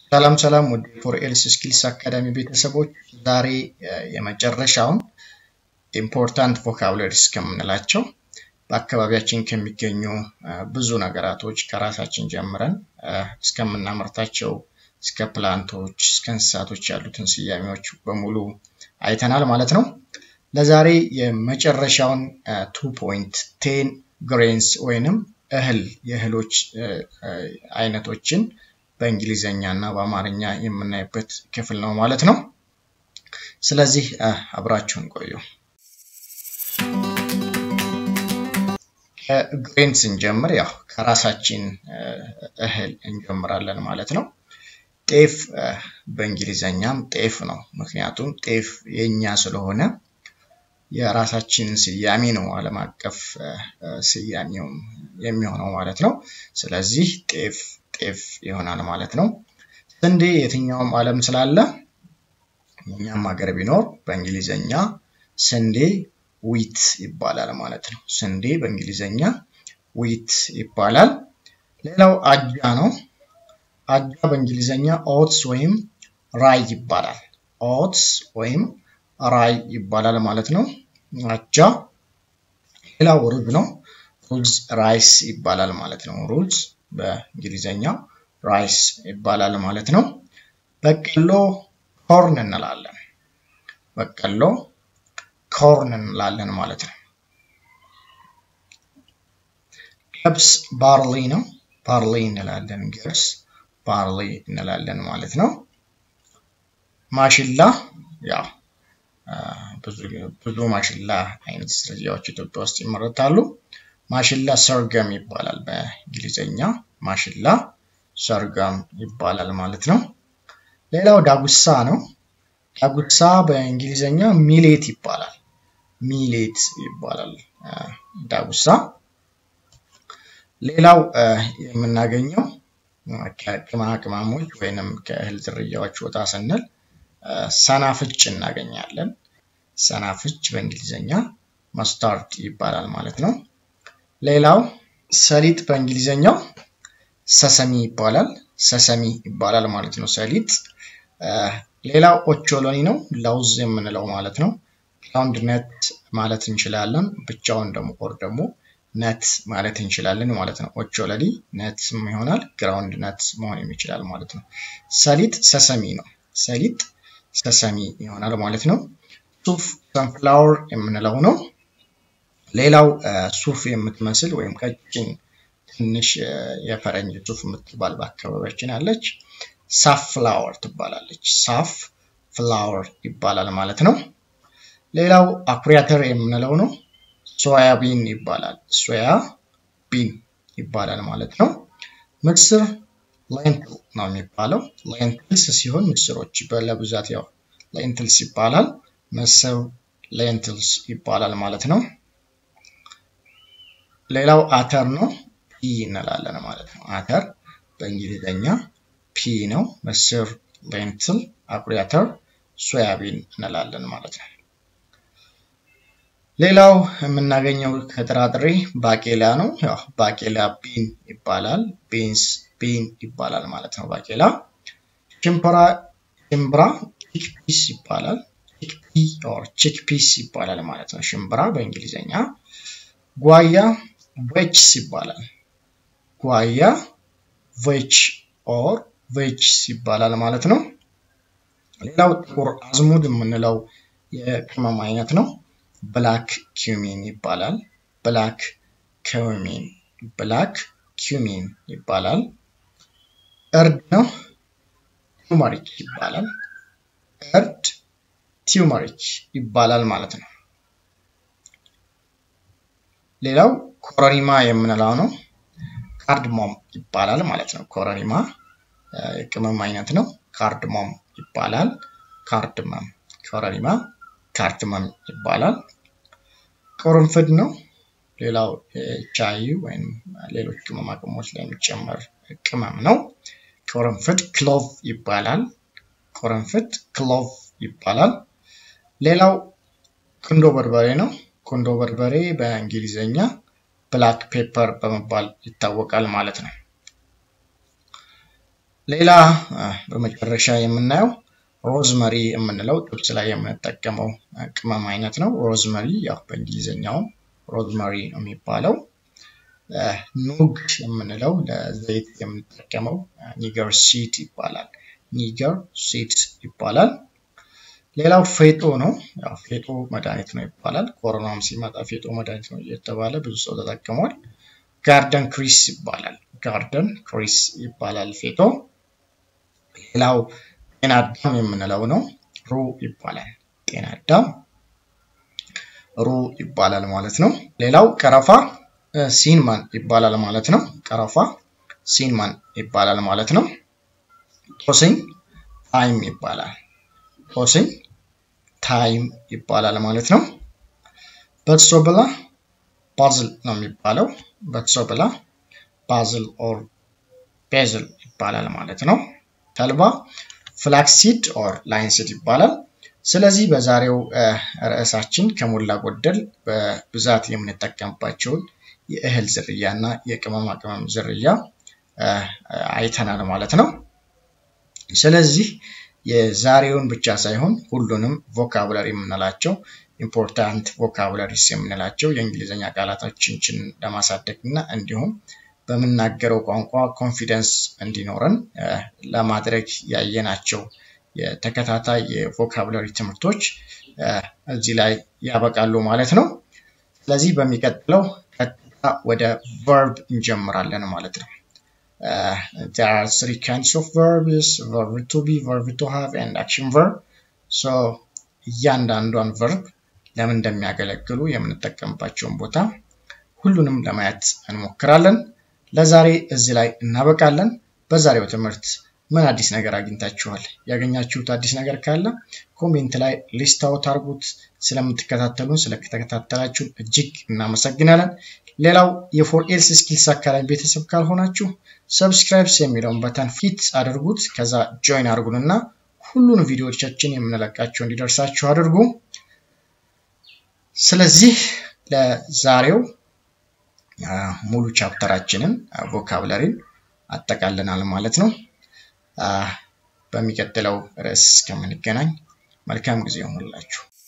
ሰላም ሰላም ወደ ፎር ኤልስ ስኪልስ አካዳሚ ቤተሰቦች ዛሬ የመጨረሻውን ኢምፖርታንት ቮካብለሪስ ከምንላቸው በአካባቢያችን ከሚገኙ ብዙ ነገራቶች ከራሳችን ጀምረን እስከምናመርታቸው እስከ ፕላንቶች እስከ እንስሳቶች ያሉትን ስያሜዎች በሙሉ አይተናል ማለት ነው። ለዛሬ የመጨረሻውን ቱ ፖይንት ቴን ግሬንስ ወይንም እህል የእህሎች አይነቶችን በእንግሊዘኛ እና በአማርኛ የምናይበት ክፍል ነው ማለት ነው። ስለዚህ አብራችሁን ቆዩ። ከግሬን ስንጀምር ያው ከራሳችን እህል እንጀምራለን ማለት ነው። ጤፍ በእንግሊዘኛም ጤፍ ነው። ምክንያቱም ጤፍ የኛ ስለሆነ የራሳችን ስያሜ ነው ዓለም አቀፍ ስያሜው የሚሆነው ማለት ነው። ስለዚህ ጤፍ ጤፍ ይሆናል ማለት ነው። ስንዴ የትኛውም ዓለም ስላለ እኛም ሀገር ቢኖር በእንግሊዘኛ ስንዴ ዊት ይባላል ማለት ነው። ስንዴ በእንግሊዘኛ ዊት ይባላል። ሌላው አጃ ነው። አጃ በእንግሊዘኛ ኦትስ ወይም ራይ ይባላል። ኦትስ ወይም ራይ ይባላል ማለት ነው። አጃ። ሌላው ሩዝ ነው። ሩዝ ራይስ ይባላል ማለት ነው። ሩዝ በእንግሊዘኛ ራይስ ይባላል ማለት ነው። በቀሎ ኮርን እንላለን። በቀሎ ኮርን እንላለን ማለት ነው። ገብስ ባርሊ ነው። ባርሊ እንላለን። ገብስ ባርሊ እንላለን ማለት ነው። ማሽላ ያው ብዙ ማሽላ አይነት ዝርያዎች ኢትዮጵያ ውስጥ ይመረታሉ። ማሽላ ሰርገም ይባላል በእንግሊዘኛ ማሽላ ሰርገም ይባላል ማለት ነው። ሌላው ዳጉሳ ነው። ዳጉሳ በእንግሊዘኛ ሚሌት ይባላል። ሚሌት ይባላል ዳጉሳ። ሌላው የምናገኘው ከቅመማ ቅመሞች ወይንም ከእህል ዝርያዎች ወጣ ስንል ሰናፍጭ እናገኛለን። ሰናፍጭ በእንግሊዘኛ መስታርድ ይባላል ማለት ነው። ሌላው ሰሊጥ በእንግሊዘኛው ሰሰሚ ይባላል። ሰሰሚ ይባላል ማለት ነው ሰሊጥ። ሌላው ኦቾሎኒ ነው፣ ለውዝ የምንለው ማለት ነው። ግራውንድ ነት ማለት እንችላለን። ብቻውን ደግሞ ኦር ደግሞ ነት ማለት እንችላለን ማለት ነው። ኦቾሎኒ ነት ይሆናል፣ ግራውንድ ነት መሆን ይችላል ማለት ነው። ሰሊጥ ሰሰሚ ነው። ሰሊጥ ሰሰሚ ይሆናል ማለት ነው። ሱፍ ሰንፍላወር የምንለው ነው። ሌላው ሱፍ የምትመስል ወይም ቀጭን ትንሽ የፈረንጅ ሱፍ የምትባል በአካባቢያችን አለች። ሳፍ ፍላወር ትባላለች። ሳፍ ፍላወር ይባላል ማለት ነው። ሌላው አኩሪ አተር የምንለው ነው። ሶያ ቢን ይባላል። ሶያ ቢን ይባላል ማለት ነው። ምስር ሌንትል ነው የሚባለው። ሌንትልስ ሲሆን ምስሮች ለብዛት ያው ሌንትልስ ይባላል። ምስር ሌንትልስ ይባላል ማለት ነው። ሌላው አተር ነው። ፒ እንላለን ማለት ነው። አተር በእንግሊዝኛ ፒ ነው። ምስር ሌንትል፣ አኩሪ አተር፣ ሶያቢን እንላለን ማለት ነው። ሌላው የምናገኘው ከጥራጥሬ ባቄላ ነው። ያው ባቄላ ቢን ይባላል። ቢንስ ቢን ይባላል ማለት ነው። ባቄላ ሽምብራ ሽምብራ ቺክፒስ ይባላል። ቺክፒ ኦር ቺክፒስ ይባላል ማለት ነው። ሽምብራ በእንግሊዝኛ ጓያ ቬችስ ይባላል። ጓያ ቬች ኦር ቬችስ ይባላል ማለት ነው። ሌላው ጥቁር አዝሙድ የምንለው የቅመም አይነት ነው። ብላክ ኪዩሚን ይባላል። ብላክ ኪዩሚን ብላክ ኪዩሚን ይባላል። እርድ ነው። ቲዩመሪክ ይባላል። እርድ ቲዩመሪክ ይባላል ማለት ነው። ሌላው ኮረሪማ የምንለው ነው። ካርድሞም ይባላል ማለት ነው። ኮረሪማ የቅመም አይነት ነው። ካርድሞም ይባላል። ካርድመም ኮረሪማ ካርድመም ይባላል። ቅርንፍድ ነው። ሌላው ቻይ ወይም ሌሎች ቅመማ ቅመሞች ላይ የሚጨመር ቅመም ነው። ቅርንፍድ ክሎቭ ይባላል። ቅርንፍድ ክሎቭ ይባላል። ሌላው ቁንዶ በርበሬ ነው። ቁንዶ በርበሬ በእንግሊዝኛ ብላክ ፔፐር በመባል ይታወቃል ማለት ነው። ሌላ በመጨረሻ የምናየው ሮዝመሪ የምንለው ጥብስ ላይ የምንጠቀመው ቅመም አይነት ነው። ሮዝመሪ ያው በእንግሊዝኛውም ሮዝመሪ ነው የሚባለው። ኑግ የምንለው ለዘይት የምንጠቀመው ኒገር ሲት ይባላል። ኒገር ሲት ይባላል። ሌላው ፌጦ ነው። ያው ፌጦ መድኃኒት ነው ይባላል። ኮሮናም ሲመጣ ፌጦ መድኃኒት ነው እየተባለ ብዙ ሰው ተጠቅሟል። ጋርደን ክሪስ ይባላል። ጋርደን ክሪስ ይባላል ፌጦ። ሌላው ጤና አዳም የምንለው ነው። ሩ ይባላል። ጤና አዳም ሩ ይባላል ማለት ነው። ሌላው ቀረፋ ሲንማን ይባላል ማለት ነው። ቀረፋ ሲንማን ይባላል ማለት ነው። ጦስኝ ታይም ይባላል። ጦስኝ ታይም ይባላል ማለት ነው። በትሶ ብላ ባዝል ነው የሚባለው። በትሶ ብላ ባዝል ኦር ቤዝል ይባላል ማለት ነው። ተልባ ፍላክሲድ ኦር ላይንሲድ ይባላል። ስለዚህ በዛሬው ርዕሳችን ከሞላ ጎደል በብዛት የምንጠቀምባቸውን የእህል ዝርያ እና የቅመማ ቅመም ዝርያ አይተናል ማለት ነው። ስለዚህ የዛሬውን ብቻ ሳይሆን ሁሉንም ቮካቡለሪ የምንላቸው ኢምፖርታንት ቮካቡለሪስ የምንላቸው የእንግሊዝኛ ቃላቶችን ለማሳደግ እና እንዲሁም በምናገረው ቋንቋ ኮንፊደንስ እንዲኖረን ለማድረግ ያየናቸው የተከታታይ የቮካቡለሪ ትምህርቶች እዚህ ላይ ያበቃሉ ማለት ነው። ስለዚህ በሚቀጥለው ቀጥታ ወደ ቨርብ እንጀምራለን ማለት ነው። there are three kinds of verbs verb to be verb to have and action verb so እያንዳንዷን ቨርብ ለምን እንደሚያገለግሉ የምንጠቀምባቸውን ቦታ ሁሉንም ለማየት እንሞክራለን። ለዛሬ እዚህ ላይ እናበቃለን። በዛሬው ትምህርት ምን አዲስ ነገር አግኝታችኋል? ያገኛችሁት አዲስ ነገር ካለ ኮሜንት ላይ ሊስት አውት አድርጉት። ስለምትከታተሉን ስለተከታተላችሁን እጅግ እናመሰግናለን። ሌላው የፎር ኤልስ ስኪልስ አካዳሚ ቤተሰብ ካልሆናችሁ ሰብስክራይብስ የሚለውን በተን ፊት አድርጉት። ከዛ ጆይን አድርጉንና ሁሉን ቪዲዮዎቻችን የምንለቃቸው እንዲደርሳችሁ አድርጉ። ስለዚህ ለዛሬው ሙሉ ቻፕተራችንን ቮካብለሪን አጠቃልናል ማለት ነው። በሚቀጥለው ርዕስ እስከምንገናኝ መልካም ጊዜ ይሆንላችሁ።